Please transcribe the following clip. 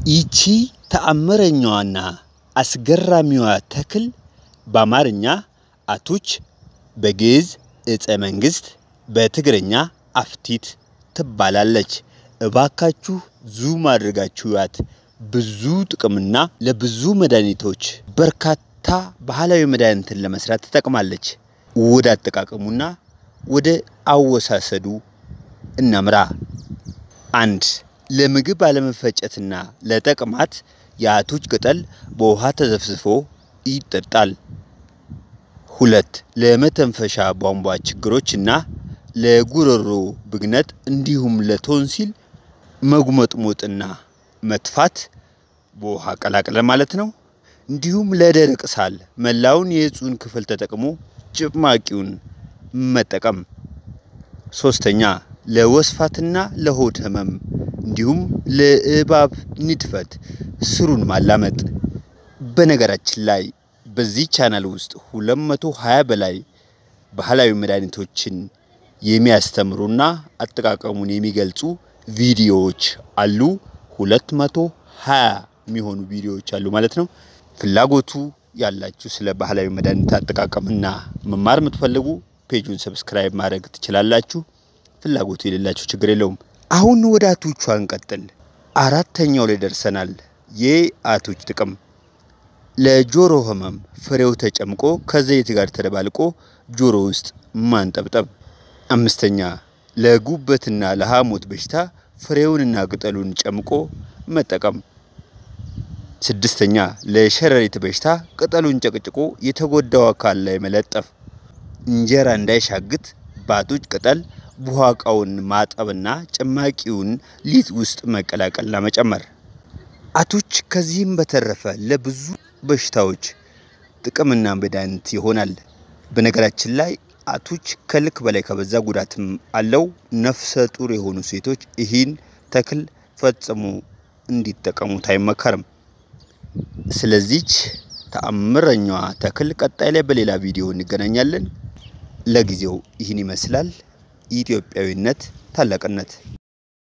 ይቺ ተአምረኛዋና አስገራሚዋ ተክል በአማርኛ አቱች፣ በግዕዝ ዕፀ መንግሥት፣ በትግርኛ አፍቲት ትባላለች። እባካችሁ ዙም አድርጋችሁ ያት። ብዙ ጥቅምና ለብዙ መድኃኒቶች በርካታ ባህላዊ መድኃኒትን ለመስራት ትጠቅማለች። ወደ አጠቃቀሙና ወደ አወሳሰዱ እናምራ። አንድ ለምግብ አለመፈጨትና ለተቅማጥ የአቱች ቅጠል በውሃ ተዘፍዝፎ ይጠጣል። ሁለት ለመተንፈሻ ቧንቧ ችግሮችና ለጉሮሮ ብግነት እንዲሁም ለቶንሲል መጉመጥሞጥና መትፋት በውሃ ቀላቅለን ማለት ነው። እንዲሁም ለደረቅ ሳል መላውን የእጹን ክፍል ተጠቅሞ ጭማቂውን መጠቀም። ሶስተኛ ለወስፋትና ለሆድ ህመም እንዲሁም ለእባብ ንድፈት ስሩን ማላመጥ። በነገራችን ላይ በዚህ ቻናል ውስጥ 220 በላይ ባህላዊ መድኃኒቶችን የሚያስተምሩና አጠቃቀሙን የሚገልጹ ቪዲዮዎች አሉ። 220 የሚሆኑ ቪዲዮዎች አሉ ማለት ነው። ፍላጎቱ ያላችሁ ስለ ባህላዊ መድኃኒት አጠቃቀምና መማር የምትፈልጉ ፔጁን ሰብስክራይብ ማድረግ ትችላላችሁ። ፍላጎቱ የሌላችሁ ችግር የለውም። አሁን ወደ አቱቿ እንቀጥል። አራተኛው ላይ ደርሰናል። የአቱች ጥቅም ለጆሮ ህመም ፍሬው ተጨምቆ ከዘይት ጋር ተደባልቆ ጆሮ ውስጥ ማንጠብጠብ። አምስተኛ ለጉበትና ለሐሞት በሽታ ፍሬውንና ቅጠሉን ጨምቆ መጠቀም። ስድስተኛ ለሸረሪት በሽታ ቅጠሉን ጨቅጭቆ የተጎዳው አካል ላይ መለጠፍ። እንጀራ እንዳይሻግት በአቱች ቅጠል ቡሃቃውን ማጠብና ጭማቂውን ሊጥ ውስጥ መቀላቀልና መጨመር። አቱች ከዚህም በተረፈ ለብዙ በሽታዎች ጥቅምና መድኃኒት ይሆናል። በነገራችን ላይ አቱች ከልክ በላይ ከበዛ ጉዳትም አለው። ነፍሰ ጡር የሆኑ ሴቶች ይህን ተክል ፈጽሞ እንዲጠቀሙት አይመከርም። ስለዚች ተአምረኛዋ ተክል ቀጣይ ላይ በሌላ ቪዲዮ እንገናኛለን። ለጊዜው ይህን ይመስላል። ኢትዮጵያዊነት ታላቅነት